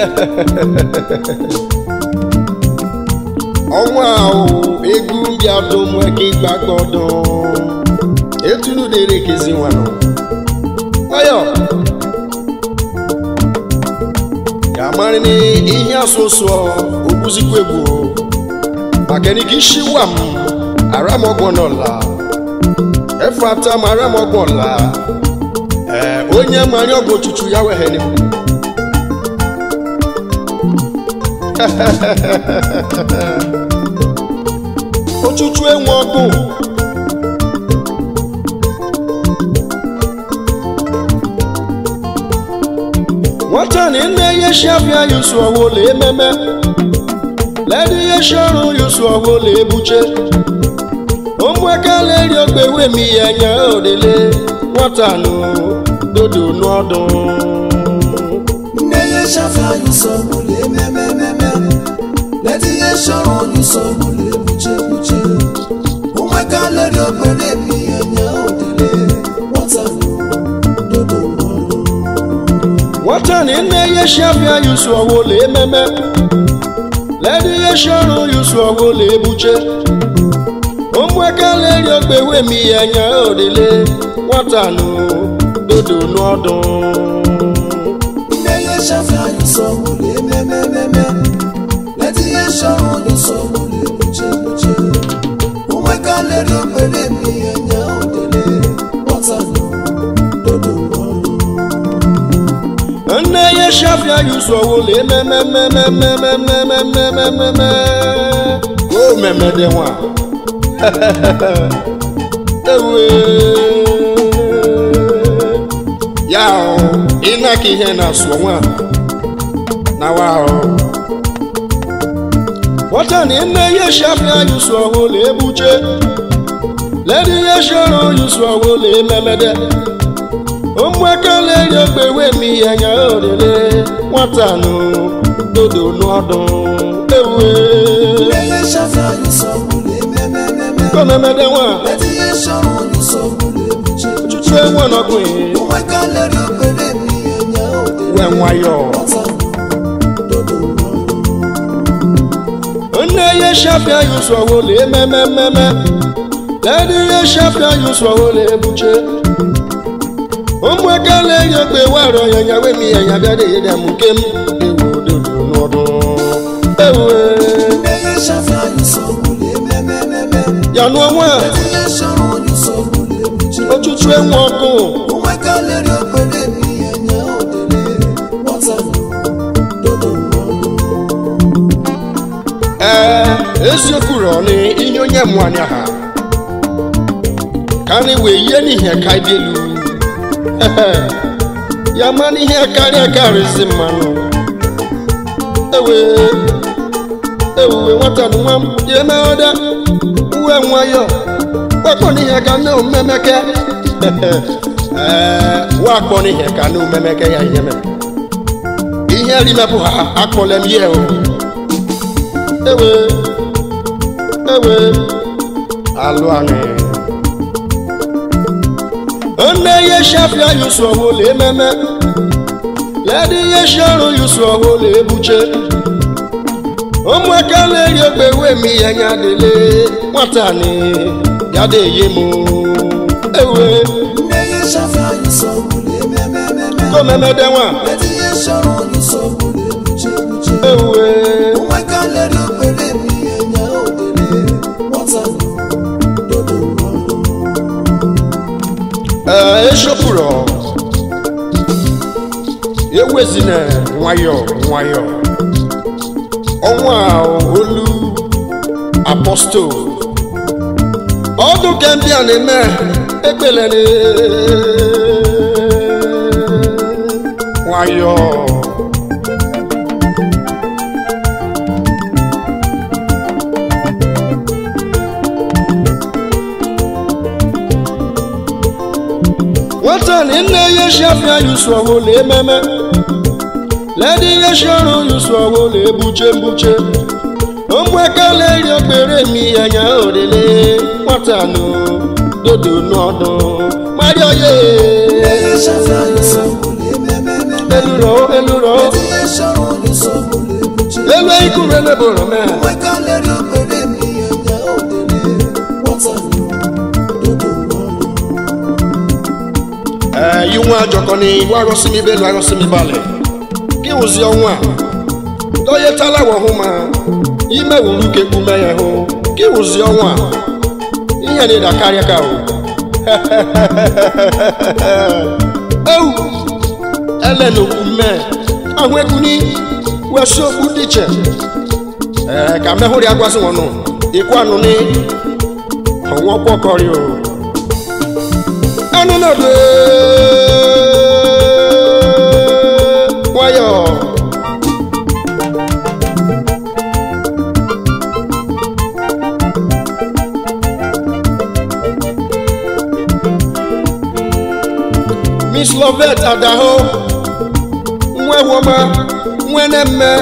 ọnwa ahụ egwu bịa domweke ịgbagbọdọ etunu dere kezi nwanụ nwayọ ka amarị na ihe asụsụ okwuzikwa egwu maka nike isi wa m aramọgbọ n'ọla efe ata m aramọgbọ ọla ee onye mmanya ọgwụ chuchu ya weghere m ochuchu enwe ọgwụ nwata na nne ihe shi abịa yusu ọwụla ememe ledi ihe shi ọrụ yusu ọwụla ebuche ụmụekele eri ogbe wemi ya nya odele nwata nụ dodo n'ọdụ nne ya shafa yuso mule memememe leti ya shọrọ yuso mule buche buche ụmụaka leri obere mi anya odele nwata dodo n'ọnụ nwata na nne ihe shi abịa yusu ọwụla ememe ledi ihe shi ọrụ yusu ọwụla ebuche ụmụekele eri ogbe wemi ya nya odele nwata nụ dodo n'ọdụ nne ya shafa yuso mule memememe leti ya shọrọ yuso mule buche buche ụmụaka leri obere mi anya odele nwata dodo n'ọnụ nne ya shafia yusu ọwụla emememememememememememe o memede nwa ewe ya ahụ ịnaka ihe na-asụ nwa na wa ahụ nwata na nne ya shafia yusu ọwụla ebuche ledi ya shọrọ yusu ọwụla ememede ụmụekele eri ogbe wemi ya nya orele nwata nụ dodo n'ọdụ ewe nne ya shafa yuso mule memememe komemede nwa leti ya shọrọ yuso mule buche buche chuchu enwe n'ọgụ ụmụaka leri obere mi anya odele wee nwayọ nwata dodo n'ọnụ nne ya shafia yusu ọwụla ememememe ledi ya shafia yusu ọwụla ebuche ụmụekele eri ogbe warọ ya nya wemi ya nya bịa dey dem nke m ewu dodo n'ọdụ ewe nne ya shafa yuso mule memememe ya nụọ nwa leti ya shọrọ yuso mule buche ochuchu enwe ọkụ ụmụaka leri obere mi anya odele nwata dodo n'ọnụ ee eziokwu rọni ihe onye mwanya ha ka anyị wee yie n'ihe ka dị elu ya ma n'ihe karịa karịzi mmanụ ewe ewuwe nwata na nwa m ya emeghọda uwe nwayọ wakpọ n'ihe ka nne omemeke ee wakpọ n'ihe ka nne omemeke ya ihe mere ihe rimepụ ha akpọla m ihe o ewe ewe alụ anyị nne ihe shafia yusu ọhụla ememe ledi ihe shi ọrụ yusu ọhụla ebuche ụmụaka na-eri ogbe wemi ya nya dele nwata ni ya de ye mụ ewe nne ya shafa yuso mule memememe komemede nwa leti ya shọrọ yuso mule buche buche ewe ụmụaka leri obere mi anya odele nwata dodo n'ọnụ ee eshopụrụ ewezina nwayọ nwayọ ọnwa a olu apostol ọdụ kembia na-eme ekpele nwayọ nwata na nne ya shafia yusu ọhụla ememe ledi ihe shọrụ yusu ọhụla ebuche mbuche ụmụekele eri okpere mi ya nya orele nwata nụ dodo n'ọdụ mario ye nne ya shafa yuso mule memememe eluro eluro leti ya shọrọ yuso elu ikuru eleboro mee nweka leri okpere mi enya odele nwata dodo n'ọnụ ee iwu ajọkọ ni iwu arụsị m ibelu arụsị m ibalị gị wụzi ọnwa dọyetala wọhụ ma ime wuru ka ekpume ya hụ gị wụzi ọnwa ihe na ịda karịa ka o ewu elenokwu mee ahụ ekuni wesi okpu dị iche ee ka mehụrụ ya gwasị nwanụ ikwu anụ ni ọnwụ ọkpọkọrị o anụ nọdụ nwayọ miss lovet adahụ nwa woma nwene mme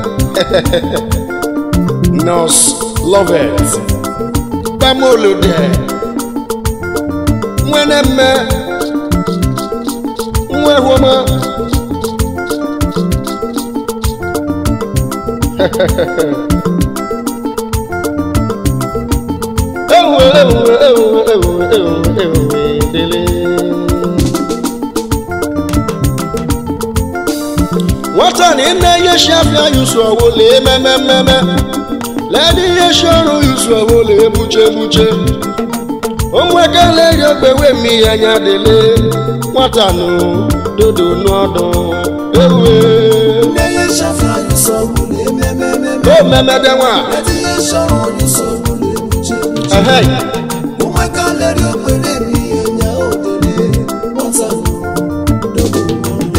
nọs lovet gbamolode nwene mme nwa woma ewu ewu ewu ewu ewu ewu dele nwata na ị na-enye shi afịa yusu ọwụ lee mememmeme ledị ihe shi ọrụ yusu ọwụ lee buche buche ụmụekele ri ogbewe mi anya dele nwata nụ dodo n'ọdụ ewe nne ya shafe anyị sọgburu ememememe o memede nwa eti ya shọrọ anyị sọgburu ebuche ebuche ehe nweka leri okpere mi enya odele nwata dodo n'ọnụ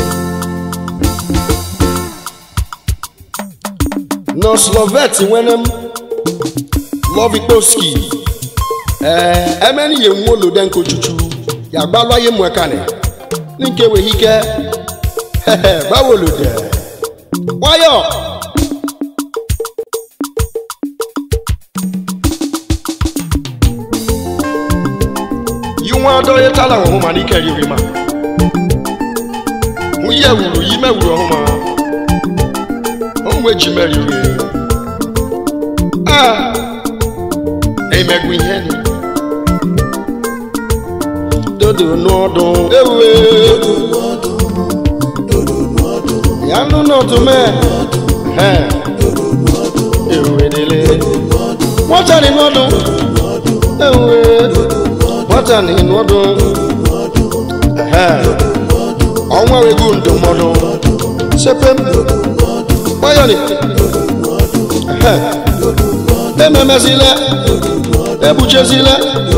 nọslovet nwene m lovikoski ee emeni ye nwa olode nke ochuchu ya gbalwa ye mwekani nke wee ike hehe gbawolode nwayọ yi nwa ọdọ ye tala ọhụ ma n'ike riri ma mụ yi ewuru yi mewuru ọhụ ma ụmụ eji meriri a na-emegwu ihe ni dodo n'ọdụ ewe ya nụ n'ọdụ mee he ewe dele nwata ni n'ọdụ ewe nwata ni n'ọdụ he ọnwa ego ndụmọdụ sepem gbanyọni he ememezile ebuchezile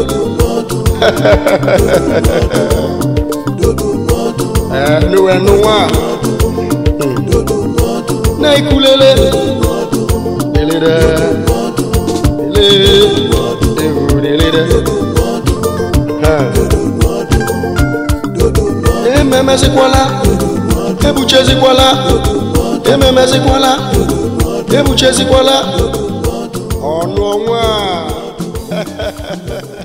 nuwenụwa na-ikulele delede ele ewu delede ememezikwala ebuchezikwala ememezikwala ebuchezikwala ọnụ ọnwa a